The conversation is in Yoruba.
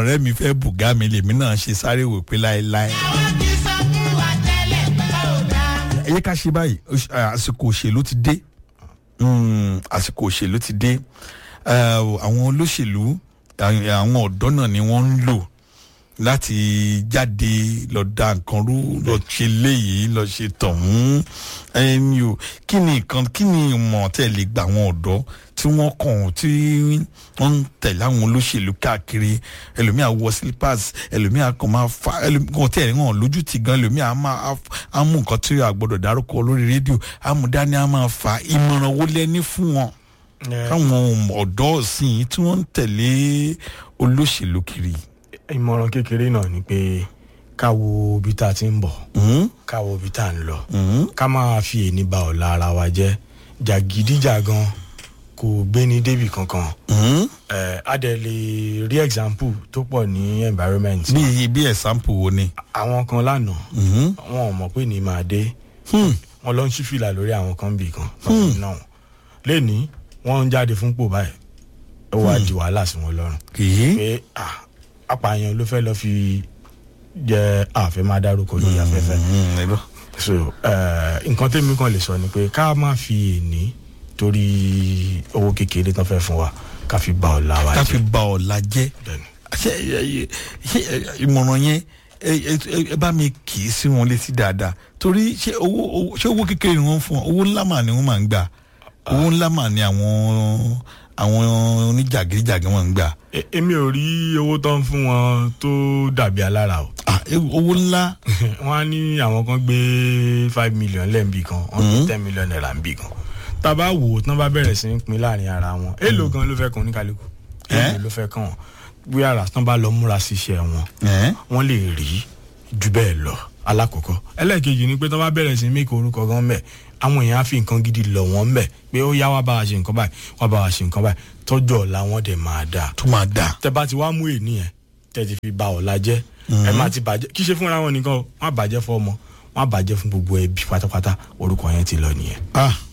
ọ̀rẹ́ mi fẹ́ bùgá mi lèmi náà ṣe sáré wò pé láéláé. ẹ yẹ ká ṣe báyìí oṣ- à, àsìkò òṣèlú ti dé Mm, àsìkò òṣèlú ti dé Eh, àwọn olóṣèlú àwọn àwọn ọ̀dọ́ náà ni wọ́n ń lò láti jáde lọ da nǹkan rú lọ ṣe léyìí lọ ṣe tọ̀hún ẹni o kí ni nǹkan kí ni ìmọ̀ tẹ́ lè gba àwọn ọ̀dọ́ tí wọ́n kàn tí wọ́n ń tẹ̀lé àwọn olóṣèlú káàkiri ẹlòmíà wọ slippers ẹlòmíà kàn máa fa ẹlòmíà tẹ̀ ẹ̀ hàn lójú ti gan ẹlòmíà á máa á mú nǹkan tí a gbọ́dọ̀ dárúkọ lórí rédíò á mú dání á máa fa ìmọ̀ràn wo lẹ́ni fún wọn káwọn ọ̀dọ́ ọ̀sìn tí wọ́n ń tẹ̀lé olóṣèlú kiri. ìmọ̀ràn kékeré náà ni pé ká wo ibi tá a ti ń bọ̀ Mhm, ká wo ibi tá a ń lọ mhm, ká máa fi èní ba ọ̀la ara wa jẹ́ jàgídíjàgan kò gbéni débì kankan mhm. ẹ̀ á dẹ̀ lè rí example tó pọ̀ ní environment bí bí ẹ̀sánpù wo ni. àwọn kan lánàá Mhm, wọn ò mọ̀ pé ní máa dé hmm, wọn lọ ń ṣí fìlà lórí àwọn kan bì kan lọ́wọ́ náà lẹ́ni wọ́n ń jáde fún pò báyìí ó wá di wàhálà sí wọn lọ́rùn kì í. pé ah, apààyàn ló fẹ́ lọ fi jẹ àfẹ́ máa dárúkọ lórí afẹ́fẹ́ Mhm, ẹ gbọ́. so eh, nǹkan tẹ́mi kan lè sọ ni pé ká má fi èní torí owó kékeré tán fẹ́ fún wa ká fi ba ọ̀la wa ká fi jẹ́ ba ọ̀la jẹ́ bẹ́ẹ̀ni. ṣé ẹ- ṣé ẹ- ìmọ̀ràn yẹn ẹ- ẹ ẹ bá mi kì í sí wọn létí dáadáa torí ṣé owó owó- ṣé owó kékeré ni wọ́n fún wọn owó ńlá mà ni wọ́n máa ń gbà owó ńlá mà ni àwọn àwọn oníjàgídíjàgí wọn ń gbà E- èmi ò rí owó tán fún wọn tó dàbí alára o Ah, ẹ- owó ńlá wọ́n á ní àwọn kan gbé five million lẹ́ẹ̀nbì kan wọ́n gbé ten million naira nbì kan tá a bá wò ó tán bá bẹ̀rẹ̀ sí í pín láàrin ara wọn èèlò gan ló fẹ́ kàn oníkálukú èèlò Eh? ló fẹ́ kàn wọ́n bí ara tán bá lọ múra sí iṣẹ́ wọn ẹ̀ wọ́n lè rí ju bẹ́ẹ̀ lọ alákọ̀ọ́kọ́ ẹlẹ́ẹ̀kejì ni pé tán bá bẹ̀rẹ̀ sí í mẹ́kọ̀ orúkọ gan mẹ́ àwọn èèyàn á fi nǹkan gidi lọ̀ wọ́n mẹ́ pé ó yá wá bá wa ṣe nǹkan báyìí wá bá wa ṣe nǹkan báyìí tọ́jú ọ̀la wọn dẹ̀ máa dáa tó máa dà tẹ bá ti wá mú èní yẹn tẹ ti fi ba ọ̀la jẹ́ ẹ má ti bàjẹ́ kí ṣe fúnra wọn nìkan o wọn á bàjẹ́ fún ọmọ wọn á bàjẹ́ fún gbogbo ẹbí pátápátá orúkọ yẹn ti lọ nìyẹn. ah